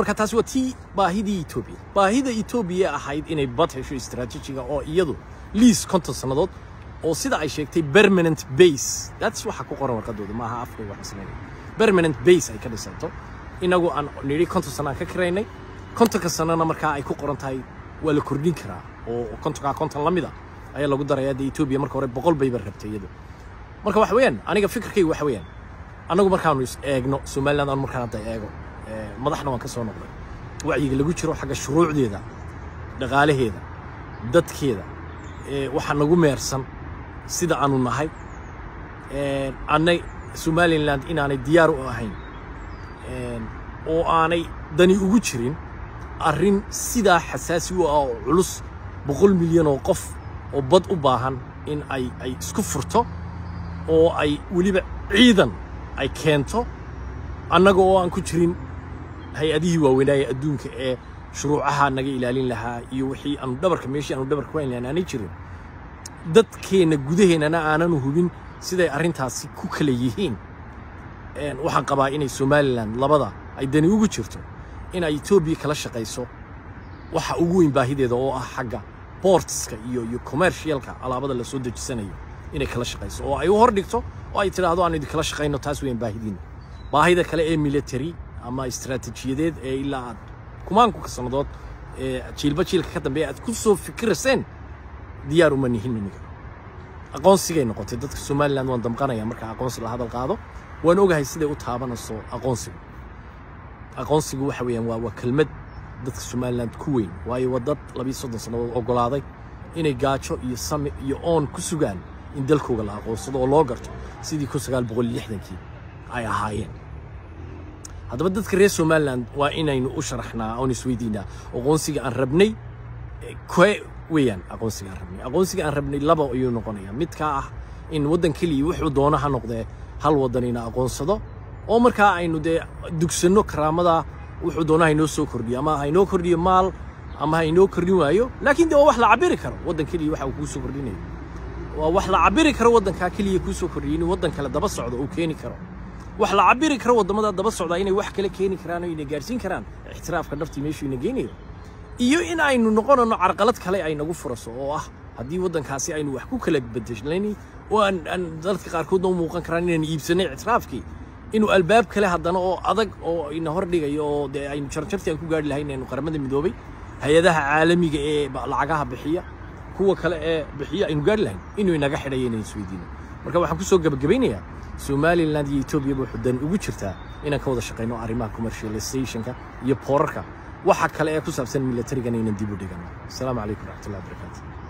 marka taasi waa tii baahidii etoobiya baahida etoobiya ahayd inay bad hesho istaraatiijiga oo iyadu liis konton sannadood oo sida ay sheegtay permanent base that's waxa ku qoran warqadooda maaha afkayga wax isleeyahay permanent base ay ka dhisanto inagu aan nidhi konton sano aan ka kiraynay kontonka sanana markaa ay ku qoran tahay waa la kordhin karaa oo kontonkaa konton la mid a ayaa lagu darayaa dee etoobiya marka hore boqol bayba rabtay iyadu marka waxa weeyaan aniga fikirkaygu waxa weeyaan annagu markaanu is eegno somaliland aan markaan hadda eego madaxna waan ka soo noqday wacyiga lagu jiro xagga shuruucdeeda dhaqaalaheeda dadkeeda waxaa nagu meersan sida aanu nahay annay somaliland inaanay diyaar u ahayn oo aanay dani ugu jirin arrin sidaa xasaasi u ah oo culus boqol milyan oo qof oo bad u baahan in ay ay isku furto oo ay weliba ciidan ay keento annaga oo aan ku jirin hay-adihii waaweynaaye adduunka ee shuruucaha naga ilaalin lahaa iyo wixii aanu dhabarka meeshii aanu dhabarka ku hayn lahayn aanay jirin dadkeenna gudaheennana aananu hubin siday arrintaasi ku kala yihiin waxaan qabaa inay somalilan labada ay dani ugu jirto in ay etoobiya kala shaqayso waxa ugu weyn baahideeda oo ah xagga boortiska iyo iyo commercialka alaabada la soo dejisanayo inay kala shaqayso oo ay u hordhigto oo ay tidhaahdo aan idinkala shaqayno taas weyn baahidiina baahida kale ee military ama istaraatiijiyadeed ee ilaa aad kumaankuka sannadood ee jiilba jiilka ka dambeeya aad ku soo fikirayseen diyaar uma nihin iniga aqoonsigay noqotay dadka somaliland waan damqanaya marka aqoonsi la hadal qaado waan ogahay siday u taabanayso aqoonsigu aqoonsigu waxa weeyaan waa waa kelmad dadka somaliland ku weyn waayo waa dad labiyo soddon sannadood oggolaaday inay gaajo iyo sami iyo oon ku sugaan in dalkooga la aqoonsado oo loo garto sidii kun sagaal boqol iyo lixdankii ay ahaayeen haddaba dadka reer somaliland waa inaynu u sharaxnaa oon isweydiinaa aqoonsiga aan rabnay kee weeyaan aqoonsiga aan rabnay aqoonsiga aan rabnay laba ayuu noqonayaa midkaa ah in waddan keliya wuxuu doono ha noqdee hal waddan ina aqoonsado oo markaa aynu dee dugsanno karaamada wuxuu doono haynoo soo kordhiyo ama haynoo kordhiyo maal ama haynoo kordhin waayo laakiin dee waa wax la cabiri karo waddan keliya waxa uu kuu soo kordhinayo waa wax la cabiri karo waddankaa keliya kuu soo kordhiyay inuu waddan kale daba socdo uu keeni karo wax la cabiri karo waddamada daba socdaa inay wax kale keeni karaan oo ina gaarsiin karaan ixtiraafka dhabtii meeshuu ina geynayo iyo in aynu noqonano carqalad kale ay nagu furaso oo ah haddii waddankaasi aynu wax ku kala bedeshnayni oo aan aan dadka qaarkoodna u muuqan karaan inaan iibsanay ictiraafkii inuu albaab kale haddana oo adag oo ina hordhigayo oo dee aynu jarjartii aan ku gaari lahayn aynu qaramada midoobay hay-adaha caalamiga ee lacagaha bixiya kuwa kale ee bixiya aynu gaari lahayn inuu inaga xidhayo inaan isweydiino marka waxaan ku soo gabagabaynayaa somaliland iyo etoobiya wuxuu dan ugu jirtaa inaan ka wada shaqayno arrimaha commercializationka iyo boorarka waxa kale ee ku saabsan militarigana inaan dib u dhigano asalaamu calaykum waraxmatullahi wabarakaatu